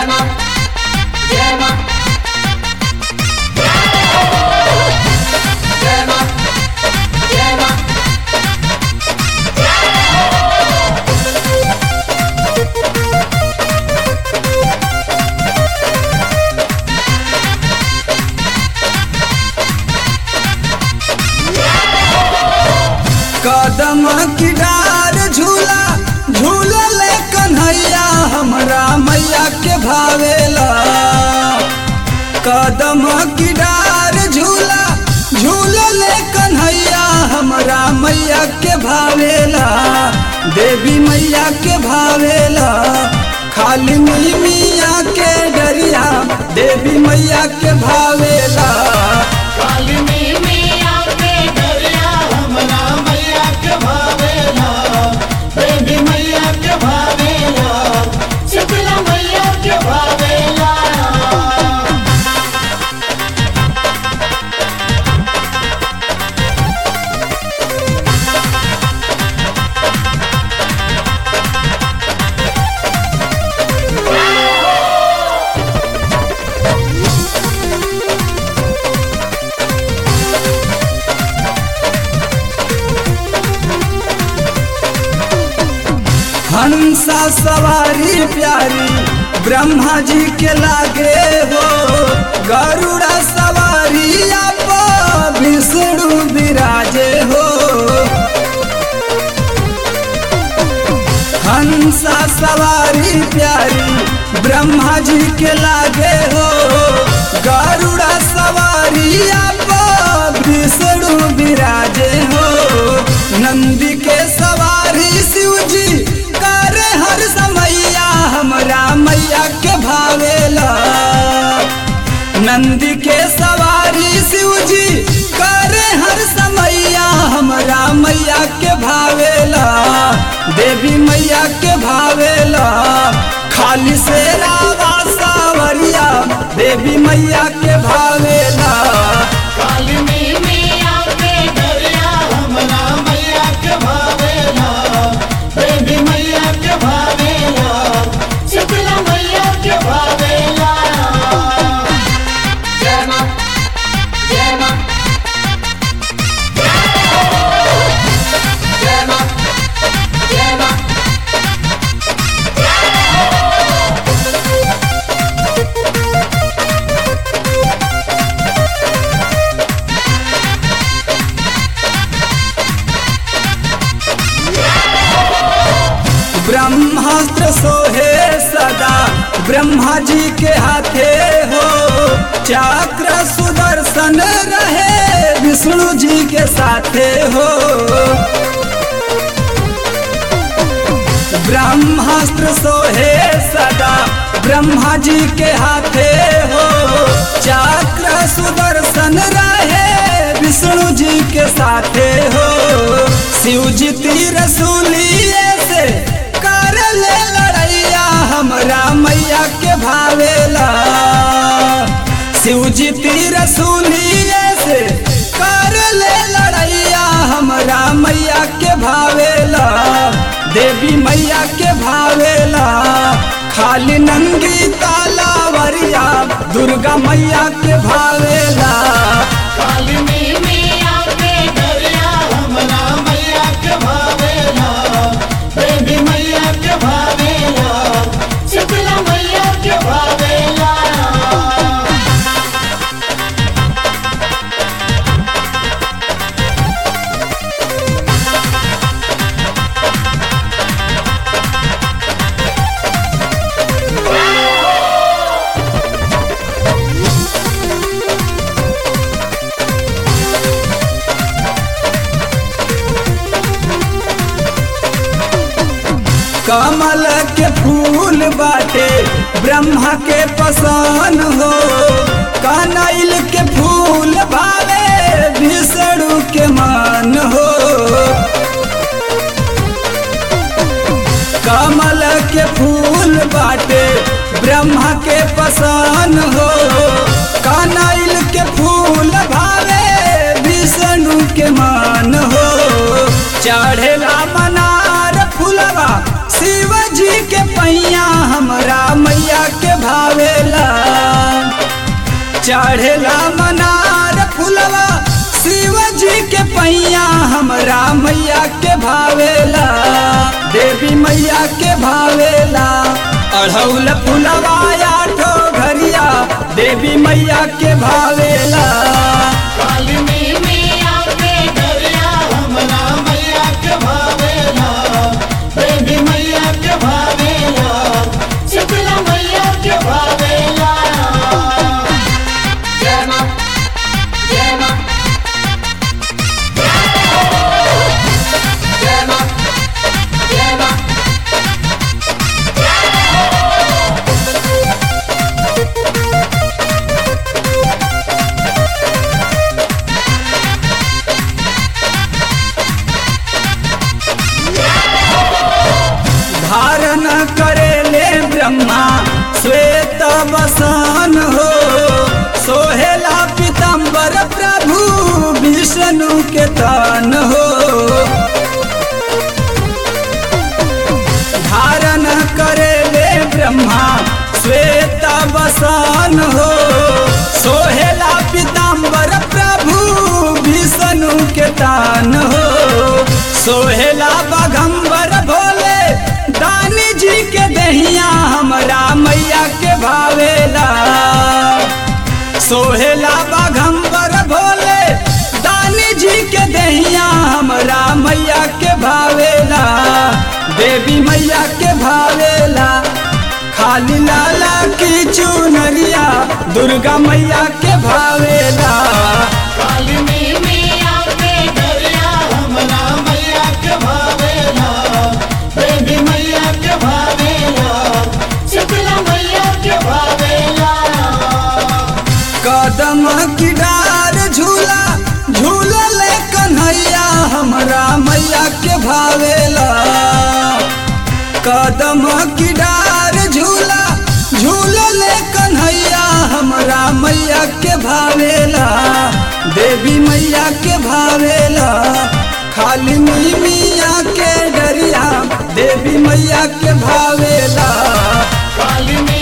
मां जय मां जय मां जय मां कदम की डार झूला झूलल कन्हैया हमरा मैया के भावेला कदम की डार झूला झूलल कन्हैया हमरा मैया के भावेला देवी मैया के भावेला खाली मिया के डरिया देवी मैया के भावेला कालिनी मिया के डरिया हमरा मैया के भावेला बेबी मैया के भावेला शीतला मैया के भावेला हंसा सवारी प्यारी ब्रह्मा जी के लागे हो गरुड़ा सवारी आप विष्णु विराजे हो हंसा सवारी प्यारी ब्रह्मा जी के लागे हो गरुड़ा सवारी आप विष्णु विराजे हो नंदी के सवारी शिव जी करे हर समैया हमरा मैया के भावेला नंदी के सवारी शिव जी करे हर समैया हमरा मैया के भावेला देवी मैया के भावेला खाली से रावा सावरिया देवी मैया के भावेला कालिनी मिया के डरिया हमरा मैया के भावेला बेबी मैया के भावेला शीतला मैया के भावेला जय मां जय मां जय मां जय मां ब्रह्मास्त्र सोहे सदा ब्रह्मा जी के हाथे हो चक्र सुदर्शन रहे विष्णु जी के साथे हो ब्रह्मास्त्र सोहे सदा ब्रह्मा जी के हाथे हो चक्र सुदर्शन रहे विष्णु जी के साथे हो शिव जी तीर सूलिए से कर ले लड़ैया हमरा मैया के भावेला शिव जी तीर सूलिए से कर ले लड़ैया हमरा मैया के भावेला देवी मैया के भावेला खाली नंगी तालावरिया दुर्गा मैया के भावेला कालिनी मिया के डरिया हमरा मैया के भावेला बेबी मैया के भावेला शीतला मैया के भावेला कमल के फूल बाटे ब्रह्मा के पसंद हो कनैल के फूल भावे विष्णु के मान हो कमल के फूल बाटे ब्रह्मा के पसंद हो कनैल के फूल भावे विष्णु के मान हो चढ़ेला मनार फुलवा शिव जी के पैया हमरा मैया के भाव चढ़ेला मनार फुलवा शिव जी के पैया हमरा मैया के भावेला देवी मैया के भावेला अढ़ौल फुलवा आठो घरिया देवी मैया के भावेला कालिनी मिया के गरिया हमरा मैया के भावेला देवी मैया के भावेला शीतला मैया के भावेला जय मां जय मां जय मां जय मां धारण करेले ब्रह्मा श्वेत वसन हो सोहेला पीतम्बर प्रभु विष्णु के तन हो धारण करेले ब्रह्मा श्वेत वसन हो सोहेला पीताम्बर प्रभु विष्णु के तान हो सोहेला बगम्बर भोले दानी जी के दहिया हमरा मैया के भावेला सोहेला बगम्बर भोले दानी जी के दहिया हमरा मैया के भावेला देवी मैया के भावेला खाली लाला की चुनरिया दुर्गा मैया के भावेला कालिनी मिया के गरिया हमरा मैया के भावेला देवी मैया के भावेला शीतला मैया के भावेला कदम की डार झूला झूलल कन्हैया हमरा मैया के भावेला कदम की डार झूला झूलल कन्हैया हमरा मैया के भावेला देवी मैया के भावेला खाली मिया के डरिया देवी मैया के भावेला कालिनी